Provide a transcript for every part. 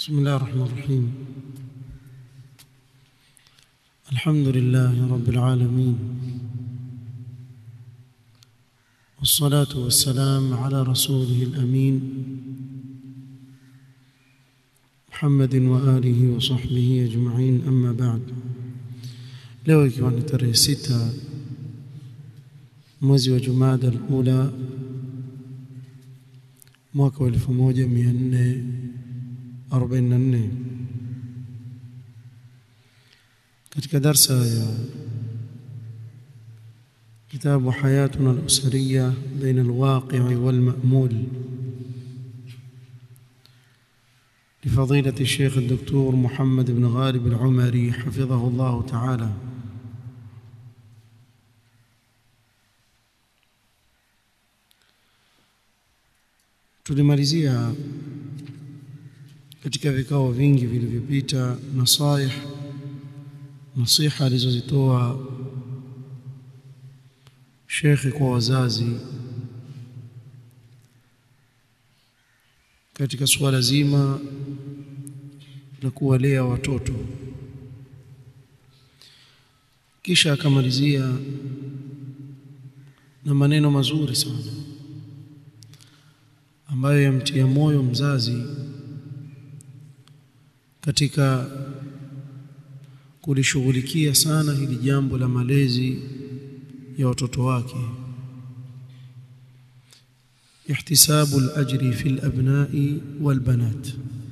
بسم الله الرحمن الرحيم الحمد لله رب العالمين والصلاة والسلام على رسوله الأمين محمد وآله وصحبه أجمعين أما بعد leo ikiwa ni tarehe sita mwezi wa Jumada al-Ula mwaka wa 1444 katika darsa ya كتاب حياتنا الأسرية بين الواقع والمأمول لفضيلة الشيخ الدكتور محمد بن غالب العمري حفظه الله تعالى tulimalizia katika vikao vingi vilivyopita nasaih nasiha alizozitoa shekhi kwa wazazi katika suala zima la kuwalea watoto kisha akamalizia na maneno mazuri sana ambayo yamtia moyo mzazi katika kulishughulikia sana hili jambo la malezi ya watoto wake ihtisabu al-ajri fi al-abna'i wal-banat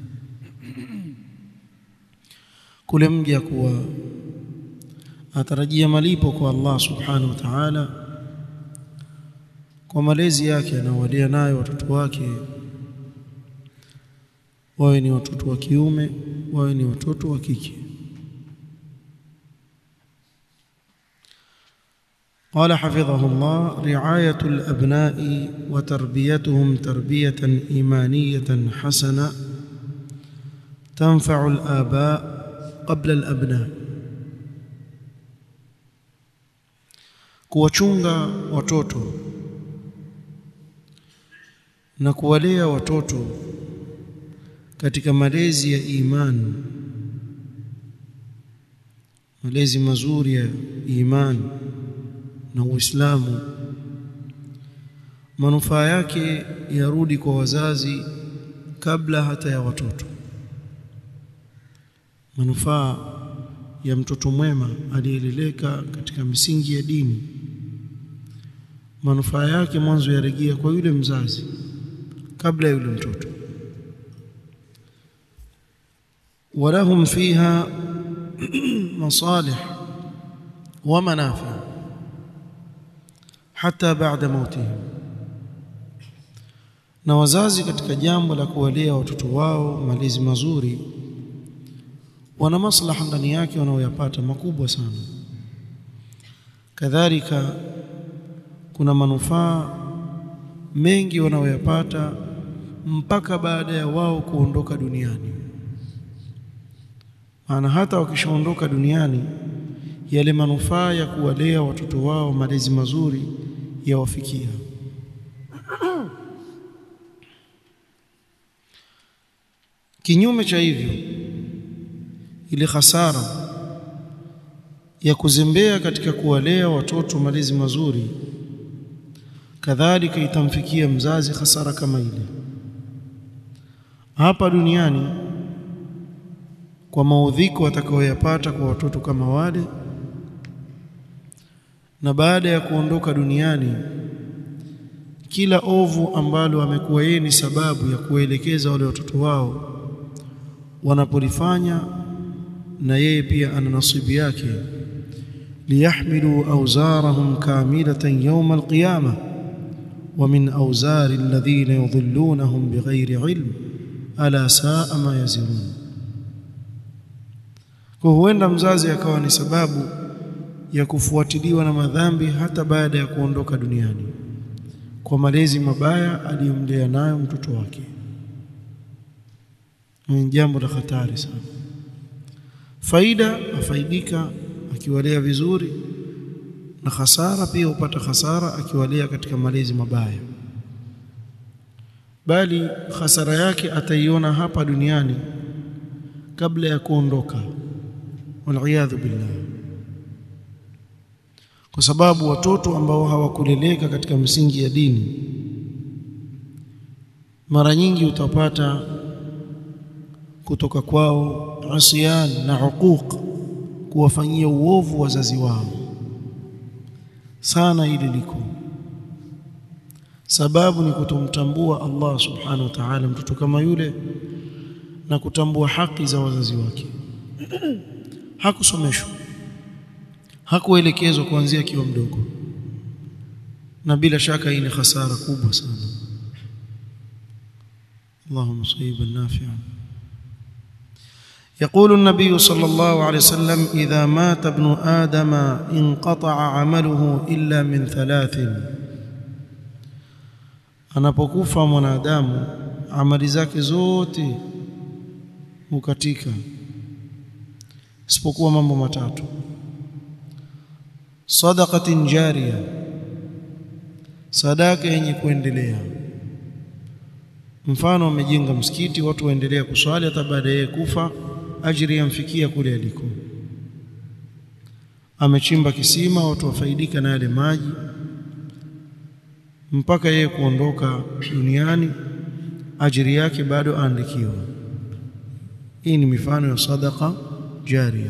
kule mja kuwa atarajia malipo kwa Allah subhanahu wa ta'ala kwa malezi yake anaowalea nayo watoto wake wawe ni watoto wa kiume wawe ni watoto wa kike قال حفظه الله رعاية الأبناء وتربيتهم تربية إيمانية حسنة تنفع الآباء قبل الأبناء kuwachunga watoto na kuwalea watoto katika malezi ya imani malezi mazuri ya imani na Uislamu manufaa yake yarudi kwa wazazi kabla hata ya watoto manufaa ya mtoto mwema aliyeleleka katika misingi ya dini manufaa yake mwanzo yarejea kwa yule mzazi kabla yule mtoto ولهم فيها مصالح ومنافع hata baada mautihim na wazazi katika jambo la kuwalea watoto wao malezi mazuri wana maslaha ndani yake wanaoyapata makubwa sana kadhalika kuna manufaa mengi wanaoyapata mpaka baada ya wao kuondoka duniani maana hata wakishaondoka duniani yale manufaa ya kuwalea watoto wao malezi mazuri yawafikia kinyume cha hivyo ile hasara ya kuzembea katika kuwalea watoto malezi mazuri kadhalika itamfikia mzazi hasara kama ile hapa duniani kwa maudhiko atakayoyapata kwa watoto kama wale na baada ya kuondoka duniani kila ovu ambalo amekuwa yeye ni sababu ya kuelekeza wale watoto wao wanapolifanya na yeye pia ana nasibu yake liyahmilu awzarahum kamilatan yawm alqiyama wa min awzari alladhina yudhillunahum bighairi ilm ala saa ma yazirun kwa huenda mzazi akawa ni sababu ya kufuatiliwa na madhambi hata baada ya kuondoka duniani kwa malezi mabaya aliyomlea nayo mtoto wake ni jambo la hatari sana faida afaidika akiwalea vizuri na hasara pia hupata hasara akiwalea katika malezi mabaya bali hasara yake ataiona hapa duniani kabla ya kuondoka waliyadhu billah kwa sababu watoto ambao hawakuleleka katika msingi ya dini mara nyingi utapata kutoka kwao asiyan na huquq kuwafanyia uovu wazazi wao sana ili liko sababu ni kutomtambua Allah subhanahu wa ta'ala mtoto kama yule na kutambua haki za wazazi wake hakusomeshwa hakuelekezwa kuanzia akiwa mdogo na bila shaka hii ni hasara kubwa sana اللهم صيبا نافعا يقول النبي صلى الله عليه وسلم إذا مات ابن آدم انقطع عمله إلا من ثلاث anapokufa mwanadamu amali zake zote hukatika isipokuwa mambo matatu sadaqatin jariya sadaka yenye kuendelea mfano amejenga msikiti watu waendelea kuswali hata baada ya kufa ajiri yamfikia kule aliko amechimba kisima watu wafaidika na yale maji mpaka yeye kuondoka duniani ajiri yake bado aandikiwa hii ni mifano ya sadaqa jaria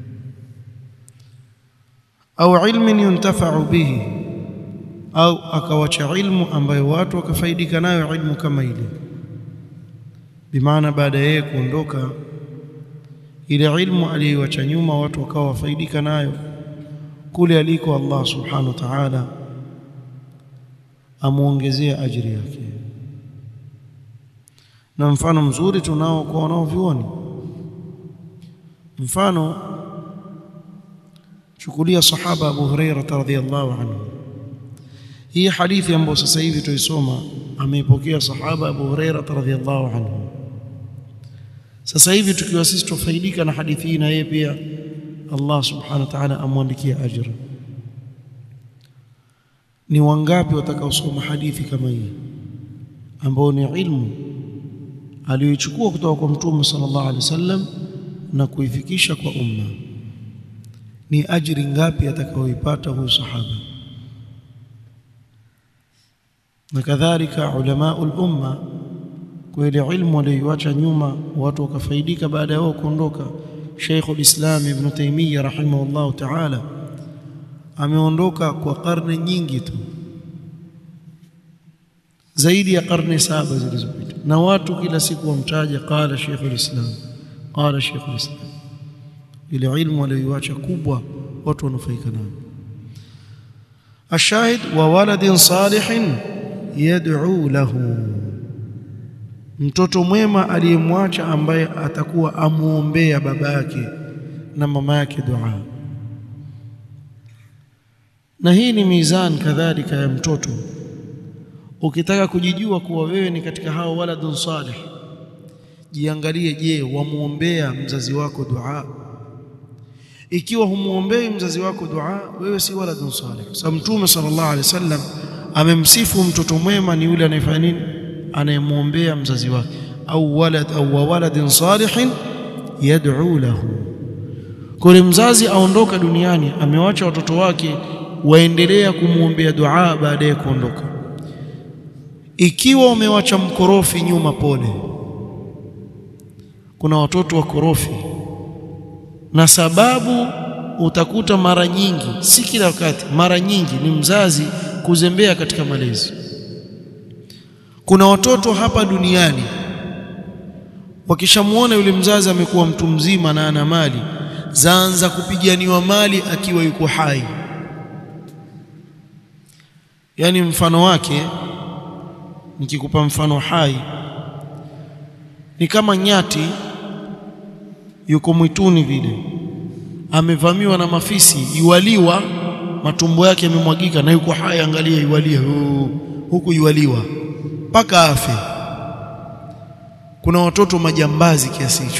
au ilmin yuntafa'u bihi au akawacha ilmu ambayo watu wakafaidika nayo ilmu kama ile bimaana baada yeye kuondoka ile ilmu aliyoacha nyuma watu wakawa wafaidika nayo kule aliko Allah subhanahu wa ta'ala amuongezea ajiri yake na mfano mzuri tunao kwa wanaovyuoni mfano chukulia sahaba Abu Hurairah radhiyallahu anhu hii hadithi ambayo sasa hivi tuisoma ameipokea sahaba Abu Hurairah radhiyallahu anhu sasa hivi tukiwa sisi tufaidika na hadithi hii na yeye pia Allah subhanahu wa ta'ala amwandikia ajira ni wangapi watakaosoma hadithi kama hii ambao ni ilmu aliyoichukua kutoka kwa mtume sallallahu alaihi wasallam na kuifikisha kwa umma ni ajiri ngapi atakayoipata huyu sahaba na kadhalika ulama umma kwa ile ilmu aliyoacha nyuma watu wakafaidika baada yao kuondoka Sheikh al-Islam Ibn Taymiyyah rahimahullah ta'ala ameondoka kwa karne nyingi tu zaidi ya karne saba zilizopita na watu kila siku wamtaja qala Sheikh al-Islam qala Sheikh al-Islam ile ilmu aliyoacha kubwa watu wanufaika nayo ashahid wa waladin salihin yad'u lahu mtoto mwema aliyemwacha ambaye atakuwa amuombea baba yake na mama yake dua na hii ni mizan kadhalika ya mtoto ukitaka kujijua kuwa wewe ni katika hao waladun salih jiangalie je wamuombea mzazi wako dua ikiwa humuombei mzazi wako dua wewe si waladun salih sababu mtume sallallahu alaihi wasallam amemsifu mtoto mwema ni yule anayefanya nini anayemuombea mzazi wake au walad au waladin salihin yad'u lahu kule mzazi aondoka duniani amewacha watoto wake waendelea kumuombea dua baada ya kuondoka ikiwa umewacha mkorofi nyuma pole kuna watoto wakorofi na sababu utakuta mara nyingi si kila wakati mara nyingi ni mzazi kuzembea katika malezi kuna watoto hapa duniani wakishamuona yule mzazi amekuwa mtu mzima na ana mali zaanza kupiganiwa mali akiwa yuko hai yani mfano wake nikikupa mfano hai ni kama nyati yuko mwituni vile amevamiwa na mafisi iwaliwa matumbo yake yamemwagika na yuko hai angalia iwalia huku iwaliwa mpaka afe kuna watoto majambazi kiasi hicho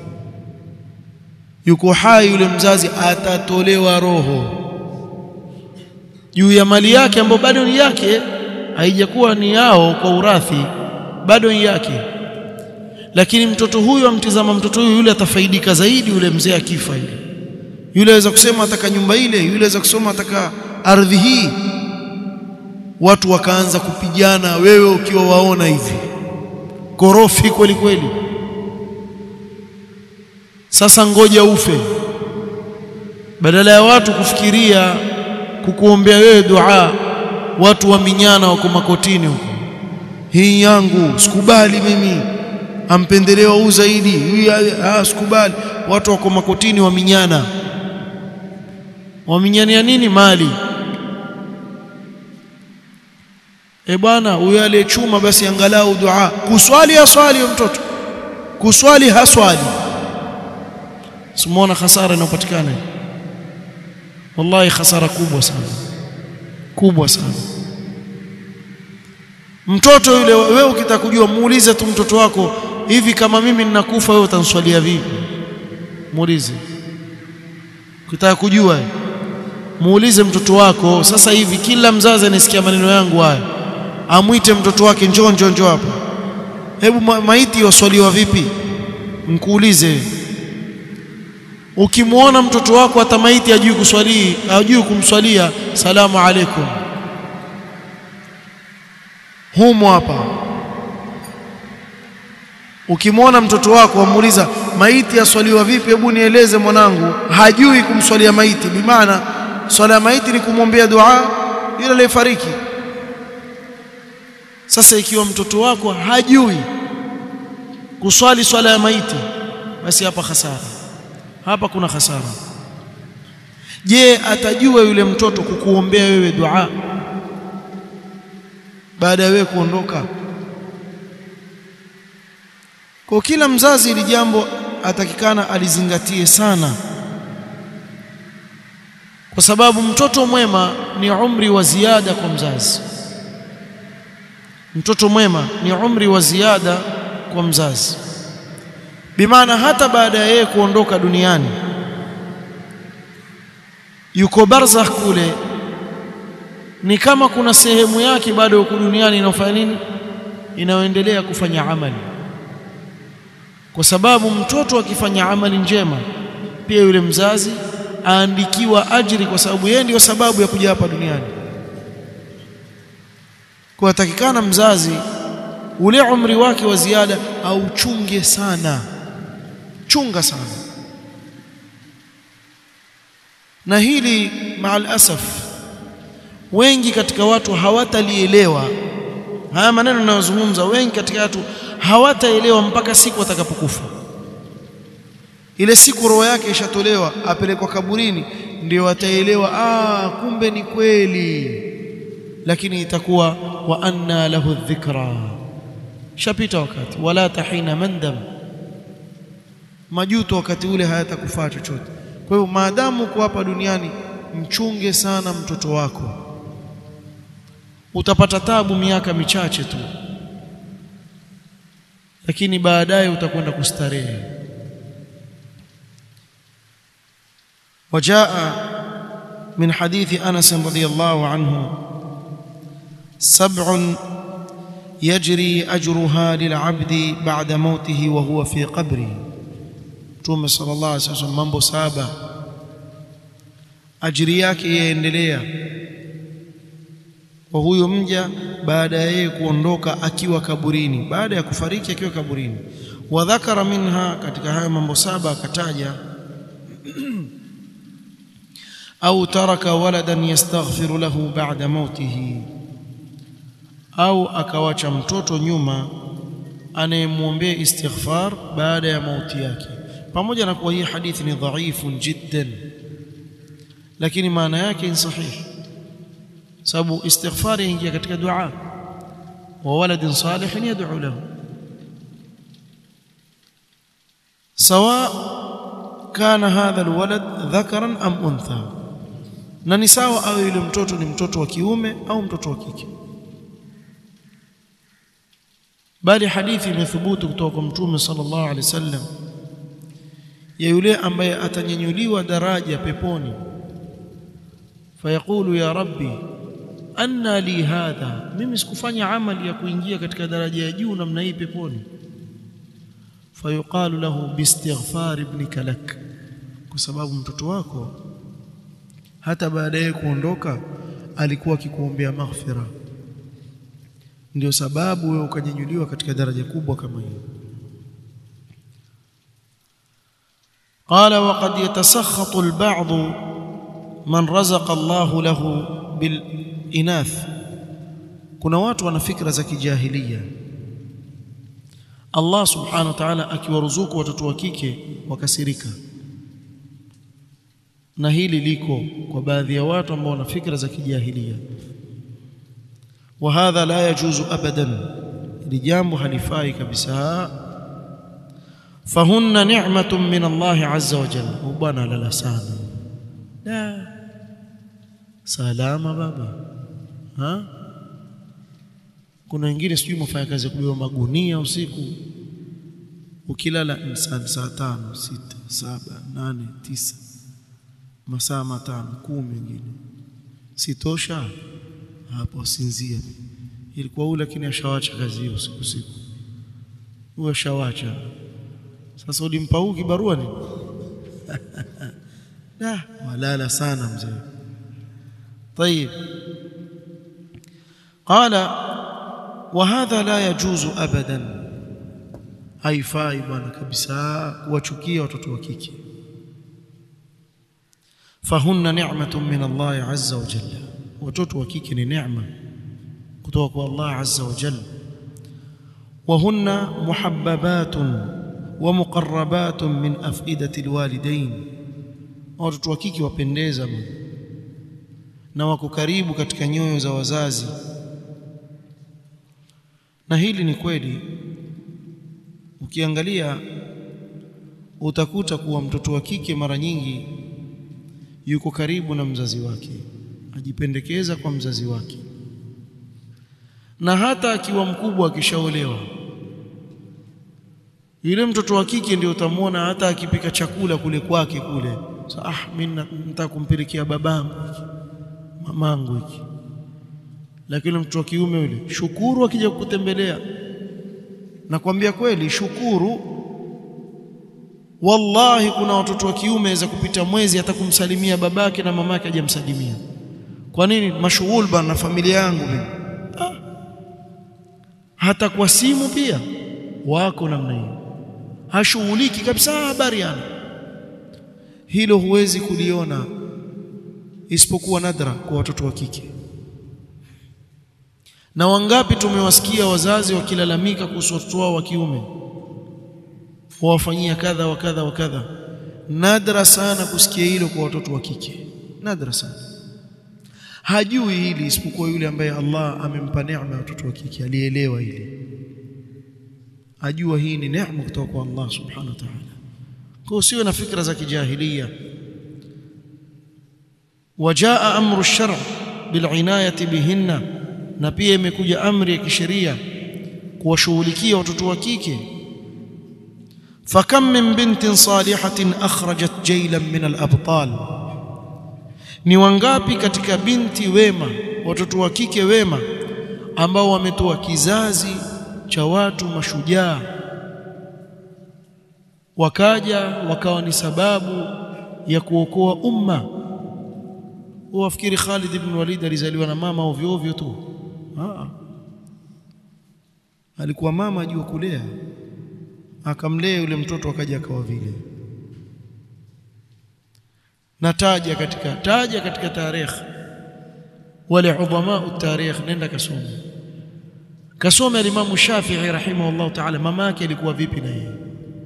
yuko hai yule mzazi atatolewa roho juu ya mali yake ambayo bado ni yake haijakuwa ni yao kwa urathi bado ni yake lakini mtoto huyu amtizama mtoto huyu yule atafaidika zaidi yule mzee akifa yule yule aweza kusema ataka nyumba ile yule aweza kusema ataka ardhi hii watu wakaanza kupigana wewe ukiwa waona hivi korofi kweli kweli sasa ngoja ufe badala ya watu kufikiria kukuombea wewe dua watu waminyana wako makotini huko hii yangu sikubali mimi ampendelewa huu zaidi hii ah sikubali watu wako makotini waminyana waminyania nini mali e bwana huyo aliyechuma basi angalau dua kuswali aswali mtoto kuswali haswali simuona hasara inayopatikana wallahi hasara kubwa sana kubwa sana mtoto yule wewe ukitaka kujua muulize tu mtoto wako hivi kama mimi ninakufa wewe utanswalia vipi muulize ukitaka kujua muulize mtoto wako sasa hivi kila mzazi anasikia maneno yangu haya amwite mtoto wake njoo njoo njoo hapa hebu ma maiti waswaliwa vipi mkuulize ukimwona mtoto wako hata maiti hajui kuswali hajui kumswalia salamu alaikum humo hapa ukimwona mtoto wako wamuuliza maiti yaswaliwa vipi hebu nieleze mwanangu hajui kumswalia maiti bimaana swala ya maiti ni kumwombea dua yule aliyefariki sasa ikiwa mtoto wako hajui kuswali swala ya maiti basi hapa hasara hapa kuna hasara je atajua yule mtoto kukuombea wewe dua baada ya wewe kuondoka kwa kila mzazi ili jambo atakikana alizingatie sana kwa sababu mtoto mwema ni umri wa ziada kwa mzazi mtoto mwema ni umri wa ziada kwa mzazi bimaana hata baada ya yeye kuondoka duniani yuko barzakh kule ni kama kuna sehemu yake bado yuko duniani inayofanya nini inayoendelea kufanya amali kwa sababu mtoto akifanya amali njema pia yule mzazi aandikiwa ajiri kwa sababu yeye ndiyo sababu ya kuja hapa duniani kwa takikana mzazi ule umri wake wa ziada auchunge sana chunga sana na hili maal asaf wengi katika watu hawatalielewa haya maneno ninayozungumza wengi katika watu hawataelewa mpaka siku atakapokufa ile siku roho yake ishatolewa apelekwa kaburini ndio ataelewa ah kumbe ni kweli lakini itakuwa wa anna lahu dhikra shapita wakati wala tahina mandam majuto wakati ule hayatakufaa chochote kwa hiyo maadamu uko hapa duniani mchunge sana mtoto wako utapata tabu miaka michache tu lakini baadaye utakwenda kustarehe وجاء من حديث انس رضي الله عنه سبع يجري اجرها للعبد بعد موته وهو في قبره Mtume sallallahu alaihi wasallam mambo saba ajiri yake yaendelea kwa huyo mja baada ya yeye kuondoka akiwa kaburini baada ya kufariki akiwa kaburini wa dhakara minha katika hayo mambo saba akataja au taraka waladan yastaghfiru lahu ba'da mautihi au akawacha mtoto nyuma anayemwombea istighfar baada ya mauti yake pamoja na kuwa hii hadithi ni dhaifu jiddan lakini maana yake ni sahihi sababu istighfar yaingia katika dua wa waladin salihin yad'u lahu sawa kana hadha alwalad dhakaran am untha na ni sawa au yule mtoto ni mtoto wa kiume au mtoto wa kike bali hadithi imethubutu kutoka kwa mtume sallallahu alaihi wasallam ya yule ambaye atanyanyuliwa daraja peponi fayaqulu ya rabbi anna li hadha mimi sikufanya amali ya kuingia katika daraja ya juu namna hii peponi fayuqalu lahu biistighfar ibnika lak kwa sababu mtoto wako hata baadaye kuondoka alikuwa akikuombea maghfira ndio sababu wewe ukanyanyuliwa katika daraja kubwa kama hiyo قال وقد يتسخط البعض من رزق الله له بالإناث kuna watu wana fikra za kijahilia Allah subhanahu wa ta'ala akiwaruzuku watoto wa kike wakasirika na hili liko kwa baadhi ya watu ambao wana fikra za kijahilia wa hadha la yajuzu abadan ili jambo halifai kabisa fahunna ni'matun min Allah azza wa jalla bwana lala sana la salama baba ha kuna wengine sijui mfanya kazi ya kubeba magunia usiku ukilala saa saa tano sita saba nane tisa masaa matano kumi wengine sitosha hapo sinzia ilikuwa ule lakini ashawacha kazi hiyo siku siku huyo ashawacha sasa ulimpa huu kibarua ni da walala sana mzee طيب قال وهذا لا يجوز ابدا haifai bwana kabisa kuwachukia watoto wa kike fahunna ni'matun min Allah azza wa jalla watoto wa kike ni neema kutoka kwa Allah azza wa jalla وهن محببات ومقربات من أفئدة الوالدين watoto wa kike wapendeza na wako karibu katika nyoyo za wazazi na hili ni kweli ukiangalia utakuta kuwa mtoto wa kike mara nyingi yuko karibu na mzazi wake ajipendekeza kwa mzazi wake na hata akiwa mkubwa akishaolewa yule mtoto wa kike ndio utamwona hata akipika chakula kule kwake kule so, ah mimi nataka kumpelekea babangu mamangu hiki lakini mtoto wa kiume yule shukuru akija kukutembelea nakwambia kweli shukuru wallahi kuna watoto wa kiume waweza kupita mwezi hata kumsalimia babake na mamake hajamsalimia kwa nini mashughul bana na familia yangu mimi ah. hata kwa simu pia wako namna hiyo hashughuliki kabisa habari yana hilo huwezi kuliona isipokuwa nadra kwa watoto wa kike na wangapi tumewasikia wazazi wakilalamika kuhusu watoto wao wa kiume wawafanyia kadha wa kadha wa kadha nadra sana kusikia hilo kwa watoto wa kike nadra sana hajui hili isipokuwa yule ambaye Allah amempa neema ya watoto wa kike alielewa hili ajua hii ni neema kutoka kwa Allah subhanahu wa ta'ala kwa usiwe na fikra za kijahilia wajaa amru ash-shar' bil'inayati bihinna na pia imekuja amri ya kisheria kuwashughulikia watoto wa kike fakam min bintin salihatin akhrajat jaylan min al-abtal ni wangapi katika binti wema watoto wa kike wema ambao wametoa kizazi cha watu mashujaa wakaja wakawa ni sababu ya kuokoa umma wafikiri Khalid ibn Walid alizaliwa na mama ovyo ovyo tu Aa. alikuwa mama ajua kulea akamlea yule mtoto akaja akawa vile na taja katika taja katika tarehe wale udhama tarikh nenda kasome kasome al-Imam Shafi'i rahimahullah ta'ala mama yake alikuwa vipi na yeye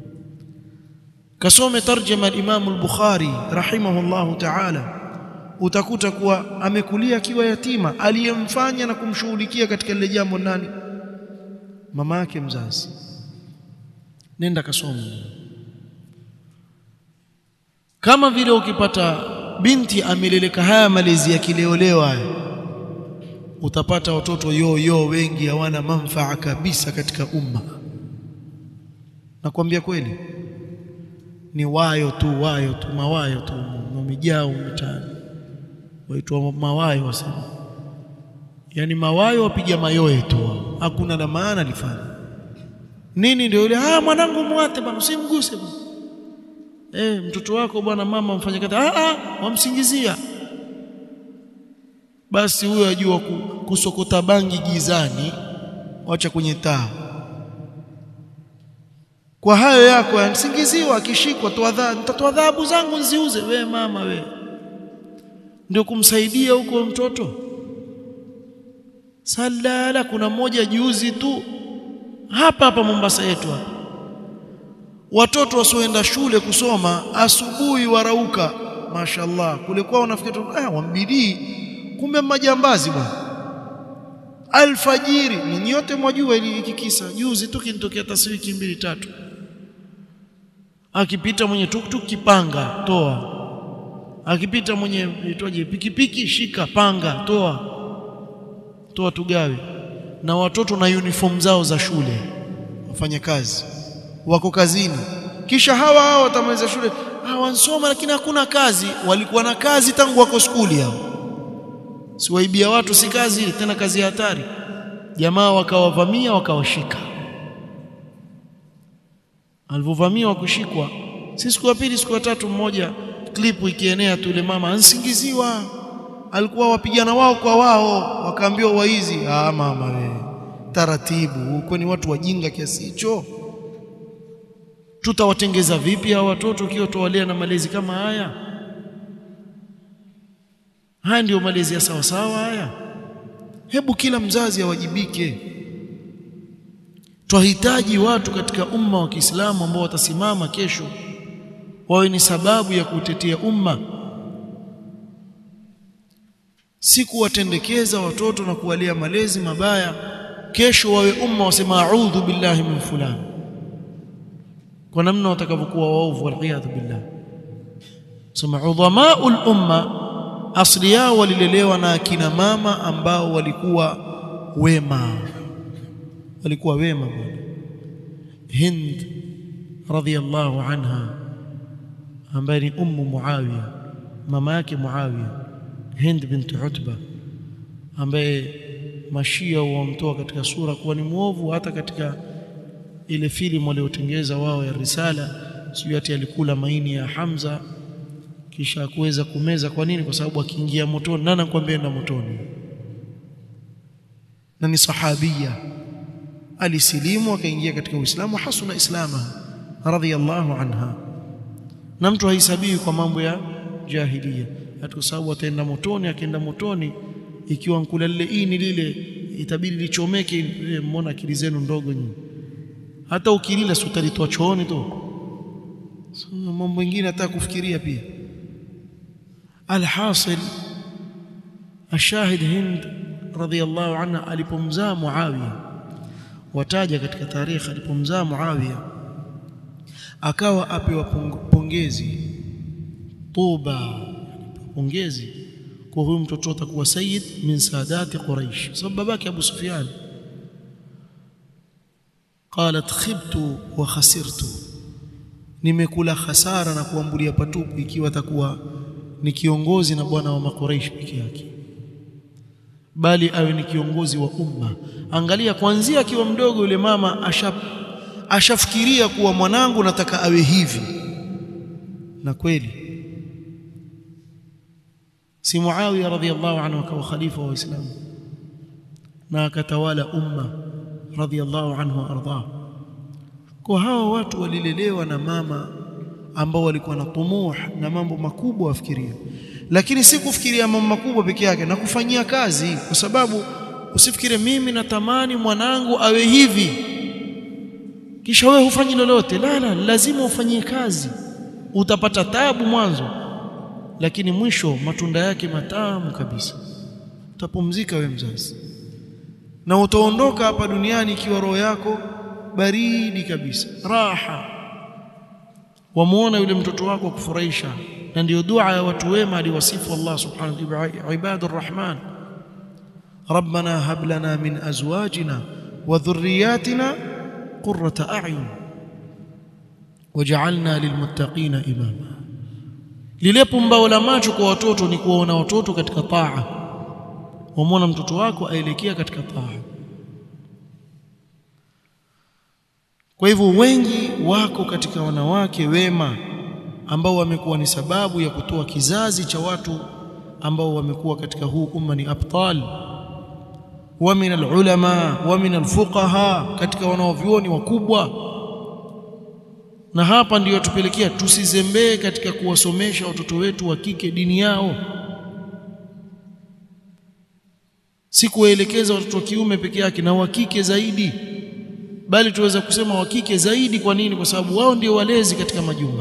kasome tarjama al-Imam al-Bukhari rahimahullah ta'ala utakuta kuwa amekulia akiwa yatima aliyemfanya na kumshughulikia katika lile jambo nani mama yake mzazi nenda kasome kama vile ukipata binti ameleleka haya malezi ya kileolewa haya utapata watoto yoyo wengi hawana manfaa kabisa katika umma nakwambia kweli ni wayo tu wayo tu mawayo tu wamejaa mitaani waitwa mawayo wasema yani mawayo wapiga mayoe tu hakuna la maana lifanya nini ndio yule ah mwanangu muate bwana usimguse bwana eh mtoto wako bwana mama mfanye kazi ah ah wamsingizia basi huyo ajua kusokota bangi gizani wacha kwenye taa kwa hayo yako yanasingiziwa akishikwa toa adhabu nitatoa adhabu zangu nziuze we mama we ndio kumsaidia huko mtoto salala kuna mmoja juzi tu hapa hapa Mombasa yetu hapa watoto wasioenda shule kusoma asubuhi warauka mashallah kulikuwa unafikiri ah wambidii kumbe majambazi bwana alfajiri ni nyote mwajua ili kikisa juzi tu kinitokea taswiki mbili tatu akipita mwenye tuktuk kipanga toa akipita mwenye itwaje pikipiki shika panga toa toa tugawe na watoto na uniform zao za shule wafanye kazi wako kazini kisha hawa hao watamaliza shule hawansoma lakini hakuna kazi walikuwa na kazi tangu wako skuli hao siwaibia watu si kazi ile tena kazi ya hatari jamaa wakawavamia wakawashika alivyovamia wakushikwa si siku ya pili siku ya tatu mmoja klipu ikienea tu ile mama ansingiziwa alikuwa wapigana wao kwa wao wakaambiwa waizi ah mama we taratibu kwani watu wajinga kiasi hicho tutawatengeza vipi hao watoto ukiwa tuwalea na malezi kama haya haya ndiyo malezi ya sawa sawa haya hebu kila mzazi awajibike twahitaji watu katika umma wa Kiislamu ambao watasimama kesho wawe ni sababu ya kutetea umma si kuwatendekeza watoto na kuwalia malezi mabaya kesho wawe umma wasema a'udhu billahi min fulani kwa namna watakavyokuwa waovu waliyadhu billah sema udhamaul umma asli yao walilelewa na akina mama ambao walikuwa wema walikuwa wema bwana Hind radhiyallahu anha ambaye ni ummu Muawiya mama yake Muawiya Hind bint Utba ambaye mashia wamtoa katika sura kuwa ni mwovu hata katika ile filamu waliotengeza wao ya risala sio ati alikula maini ya Hamza kisha kuweza kumeza kwa nini kwa sababu akiingia motoni nani anakuambia enda motoni na ni sahabia alisilimu akaingia katika Uislamu hasuna islama radhiyallahu anha na mtu haisabiwi kwa mambo ya jahilia hata kwa sababu ataenda motoni akienda motoni ikiwa nkula lile ini lile itabidi lichomeke ile mbona akili zenu ndogo nyinyi hata ukilila si utalitoa chooni tu so, mambo mengine hata kufikiria pia alhasil ashahid hind radhiyallahu anha alipomzaa muawiya wataja katika tarehe alipomzaa muawiya akawa apewa pongezi tuba pongezi kwa huyu mtoto atakuwa sayyid min saadati quraish sababu babake abu sufyan qalat khibtu wa khasirtu nimekula hasara na kuambulia patupu ikiwa atakuwa ni kiongozi na bwana wa makuraish peke yake bali awe ni kiongozi wa umma angalia kuanzia akiwa mdogo yule mama asha ashafikiria kuwa mwanangu nataka awe hivi na kweli si Muawiya radhiyallahu anhu akawa khalifa wa Uislamu na akatawala umma radhiyallahu anhu arda kwa hawa watu walilelewa na mama ambao walikuwa na tumuh na mambo makubwa wafikiria lakini si kufikiria mambo makubwa peke yake na kufanyia kazi kwa sababu usifikire mimi natamani mwanangu awe hivi kisha wewe hufanyi lolote la la lazima ufanyie kazi utapata tabu mwanzo lakini mwisho matunda yake matamu kabisa utapumzika we mzazi na utaondoka hapa duniani ikiwa roho yako baridi kabisa raha wamuona yule mtoto wako kufurahisha na ndiyo dua ya watu wema aliwasifu Allah subhanahu wa ta'ala ibadur rahman ربنا هب لنا من ازواجنا وذرياتنا قرة اعين وجعلنا للمتقين اماما lile pumbao la macho kwa watoto ni kuwaona watoto katika taa wamwona mtoto wako aelekea katika taa kwa hivyo wengi wako katika wanawake wema ambao wamekuwa ni sababu ya kutoa kizazi cha watu ambao wamekuwa katika huu umma ni abtal wa min alulama wa min alfuqaha katika wanaovyuoni wakubwa na hapa ndiyo tupelekea tusizembee katika kuwasomesha watoto wetu wa kike dini yao si kuwaelekeza watoto wa kiume peke yake na wa kike zaidi bali tuweza kusema wa kike zaidi kwa nini kwa sababu wao ndio walezi katika majumba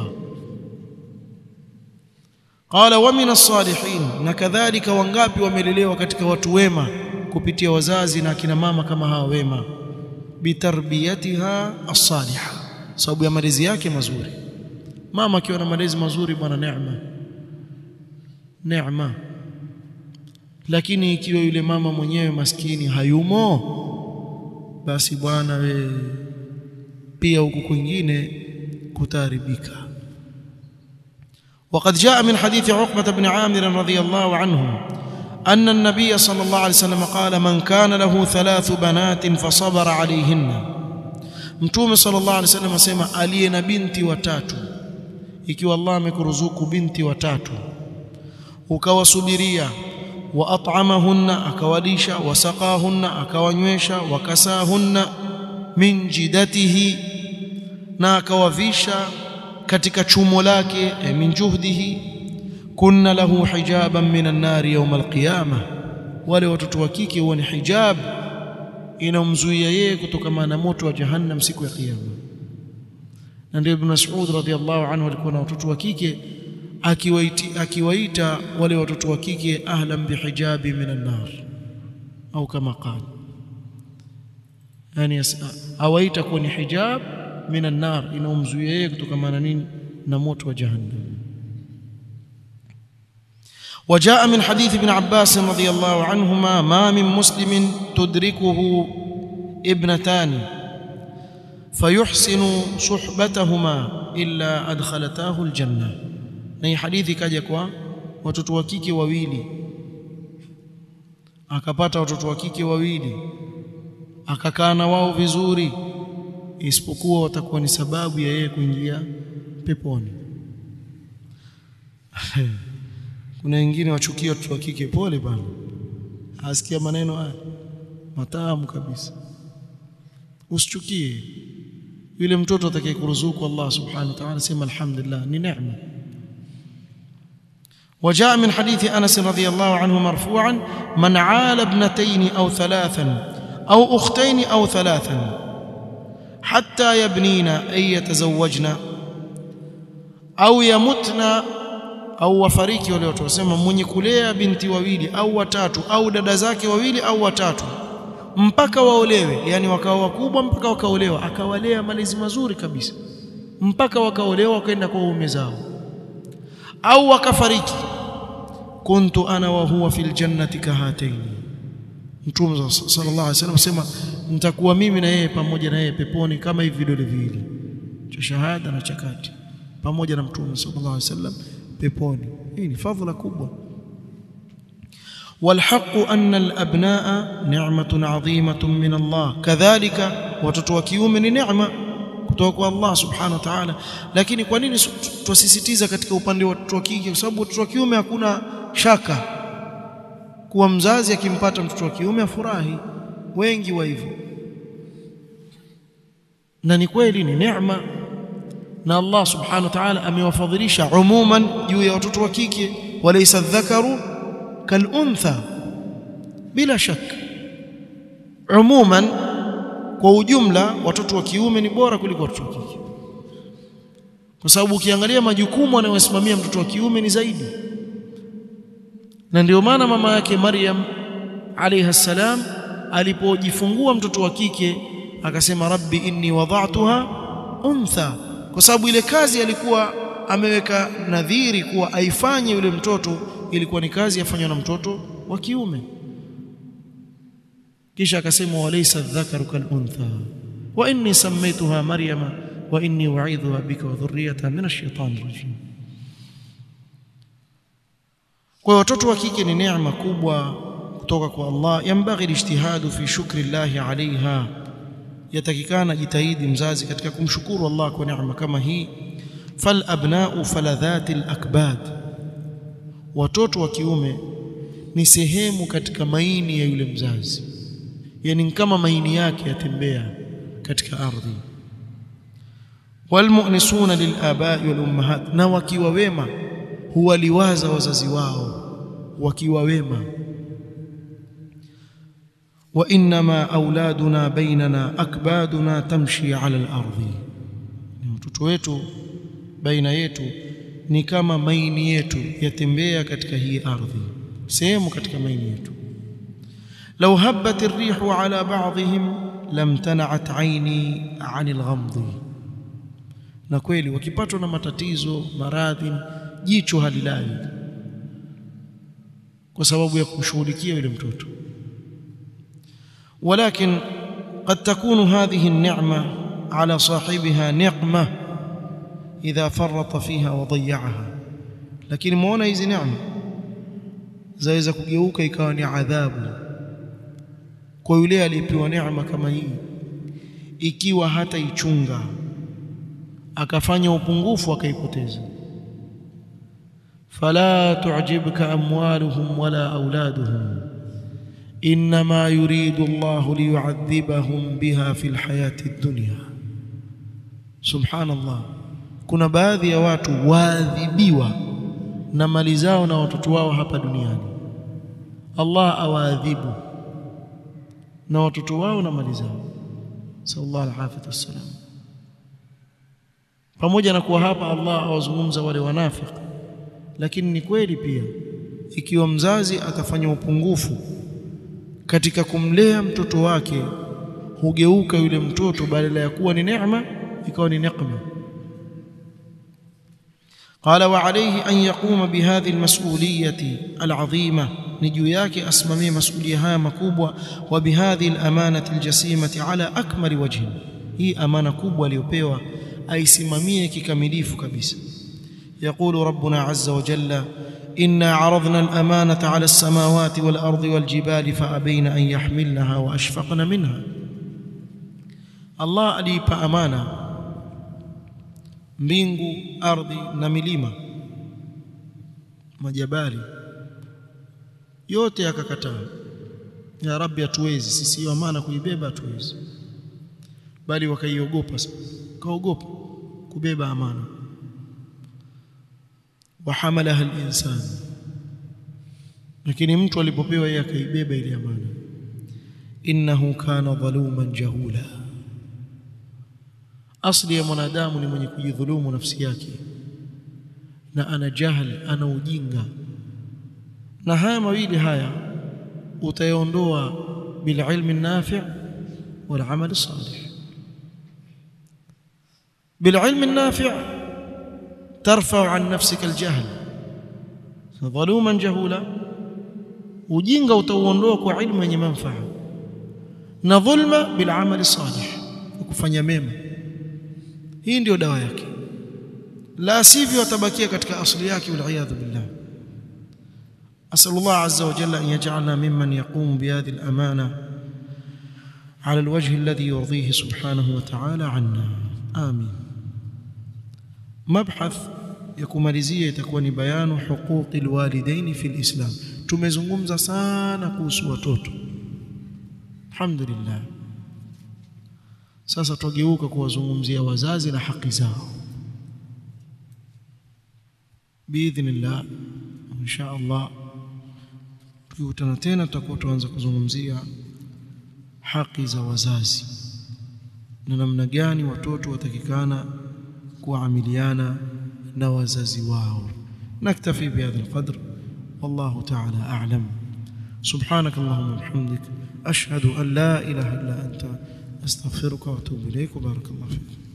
qala wa min as-salihin na kadhalika wangapi wamelelewa katika watu wema kupitia wazazi na akina mama kama hawa wema bitarbiyatiha as-salihah sababu ya malezi yake mazuri mama akiwa na malezi mazuri bwana neema neema lakini ikiwa yule mama mwenyewe maskini hayumo basi bwana we pia huku kwingine kutaribika وقد جاء من حديث عقبة بن عامر رضي الله عنه أن النبي صلى الله عليه وسلم قال من كان له ثلاث بنات فصبر عليهن Mtume sallallahu alaihi wasallam asema aliye na binti watatu ikiwa Allah amekuruzuku binti watatu ukawasubiria wa at'amahunna akawalisha wasaqahunna akawanywesha wakasahunna min jidatihi na akawavisha katika chumo lake e, min juhdihi kunna lahu hijaban minan nari yawm alqiyama wale watoto wa kike huwa ni hijab inamzuia yeye kutokana na moto wa jahannam siku ya kiyama na ndio ibn Mas'ud radhiallahu anhu alikuwa na watoto wa kike akiwaita akiwaita wale watoto wa kike ahlan bihijabi minan nar au kama qala yani awaita kuwa ni hijab minan nar inamzuia yeye kutokana na nini na moto wa jahannam وجاء من حديث ابن عباس رضي الله عنهما ما من مسلم تدركه ابنتان فيحسن صحبتهما إلا أدخلتاه الجنة na hii hadithi ikaja kwa watoto wa kike wawili akapata watoto wa kike wawili akakaa na wao vizuri isipokuwa watakuwa ni sababu ya yeye kuingia peponi kuna wengine wachukia watoto wa kike pole bana asikia maneno haya matamu kabisa usichukie yule mtoto atakayekuruzuku Allah subhanahu wa ta'ala sema alhamdulillah ni neema وجاء من حديث انس رضي الله عنه مرفوعا من عال ابنتين او ثلاثا او اختين او ثلاثا حتى يبنين اي يتزوجن او يمتن au wafariki wale watu wasema mwenye kulea binti wawili au watatu au dada zake wawili au watatu mpaka waolewe yani wakawa wakubwa mpaka wakaolewa akawalea malezi mazuri kabisa mpaka wakaolewa wakaenda kwa waume zao au wakafariki kuntu ana wa huwa fil jannati kahataini Mtume sallallahu alaihi wasallam asema nitakuwa mimi na yeye pamoja na yeye peponi kama hivi vidole viwili cha shahada na cha kati pamoja na Mtume sallallahu alaihi wasallam peponi hii ni fadhila kubwa والحق أن الأبناء نعمة عظيمة من الله كذلك watoto wa kiume ni neema kutoka kwa Allah subhanahu wa ta'ala lakini kwa nini tusisitiza katika upande wa watoto wa kike kwa sababu watoto wa kiume hakuna shaka kuwa mzazi akimpata mtoto wa kiume afurahi wengi wa hivyo na ni kweli ni neema na Allah subhanahu wa ta'ala amewafadhilisha umuman juu ya watoto wa kike walaysa dhakaru kaluntha bila shaka umuman kwa ujumla watoto wa kiume ni bora kuliko watoto wa kike kwa sababu ukiangalia majukumu anayosimamia mtoto wa kiume ni zaidi na ndio maana mama yake Maryam alayha salam alipojifungua mtoto wa kike akasema rabbi inni wada'tuha untha kwa sababu ile kazi alikuwa ameweka nadhiri kuwa aifanye yule mtoto ilikuwa ni kazi yafanywa na mtoto wa kiume kisha akasema walaysa dhakaru kaluntha wa inni sammaytuha maryama wa inni u'idhuha bika wa dhurriyyataha min ash-shaytanir rajim kwa watoto wa kike ni neema kubwa kutoka kwa Allah yambaghi ijtihadu fi shukri Allah alaiha yatakikana jitahidi mzazi katika kumshukuru Allah kwa neema kama hii fal abna'u faladhati al-akbad watoto wa kiume ni sehemu katika maini ya yule mzazi yani kama maini yake yatembea katika ardhi walmu'nisuna lilabai walummahat na wakiwa wema huwaliwaza wazazi wao wakiwa wema wa inma auladuna bainana akbaduna tamshi ala al-ardhi mtoto wetu baina yetu ni kama maini yetu yatembea katika hii ardhi sehemu katika maini yetu law habbat ar-rihu ala ba'dihim lamtana'at 'aini 'ani al-ghamd na kweli wakipatwa na matatizo maradhi jicho halilali kwa sababu ya kumshughulikia yule mtoto ولكن قد تكون هذه النعمة على صاحبها نقمة إذا فرط فيها وضيعها lakini muona hizi neema zaweza kugeuka ikawa ni adhabu kwa yule aliyepewa neema kama hii ikiwa hata ichunga akafanya upungufu akaipoteza fala tu'jibka amwaluhum wala auladuhum انما يريد الله ليعذبهم بها في الحياه الدنيا سبحان الله kuna baadhi ya watu waadhibiwa na mali zao na watoto wao hapa duniani Allah awaadhibu na watoto wao na mali zao sallallahu alaihi wasallam pamoja na kuwa hapa Allah awazungumza wale wanafiki lakini ni kweli pia ikiwa mzazi atafanya upungufu katika kumlea mtoto wake hugeuka yule mtoto badala ya kuwa ni neema ikawa ni neema قال وعليه أن يقوم بهذه المسؤولية العظيمة نجو yake asimamie masulia haya makubwa wa bihadhi al-amanati al-jasimati ala akmali wajhin hii amana kubwa aliyopewa aisimamie kikamilifu kabisa يقول ربنا عز وجل إنا عرضنا الأمانة على السماوات والأرض والجبال فأبين أن يحملنها وأشفقن منها الله aliipa amana mbingu ardhi na milima majabali yote yakakataa ya rabbi hatuwezi sisi hiyo amana kuibeba hatuwezi bali wakaiogopa kaogopa kubeba amana wahamalaha al-insan lakini mtu alipopewa yeye akaibeba ile amana innahu kana dhaluman jahula asli ya mwanadamu ni mwenye kujidhulumu nafsi yake na ana jahil ana ujinga na haya mawili haya utayaondoa bil ilmi nafi' wal amal salih bil ilmi nafi' ترفع عن نفسك الجهل ظلوما جهولا ujinga utauondoa kwa ilmu yenye manufaa na dhulma bil amali salih kufanya mema hii ndio dawa yake la sivyo atabakia katika asli yake wal iyad billah asal Allah azza wa jalla an yaj'alna mimman yaqum bi hadhihi al amana على الوجه الذي يرضيه سبحانه وتعالى عنا آمين مبحث ya kumalizia itakuwa ni bayanu huquqi alwalidaini fi alislam tumezungumza sana kuhusu watoto alhamdulillah sasa tugeuka kuwazungumzia wazazi na haki zao biidhnillah insha Allah tukikutana tena tutakuwa tuanza kuzungumzia haki za wazazi na namna gani watoto watakikana kuamiliana na wazazi wao naktafi bihadha alqadr wallahu ta'ala a'lam subhanak allahumma bihamdik ashhadu an la ilaha illa anta astaghfiruka wa atubu ilayk wa barakallahu fik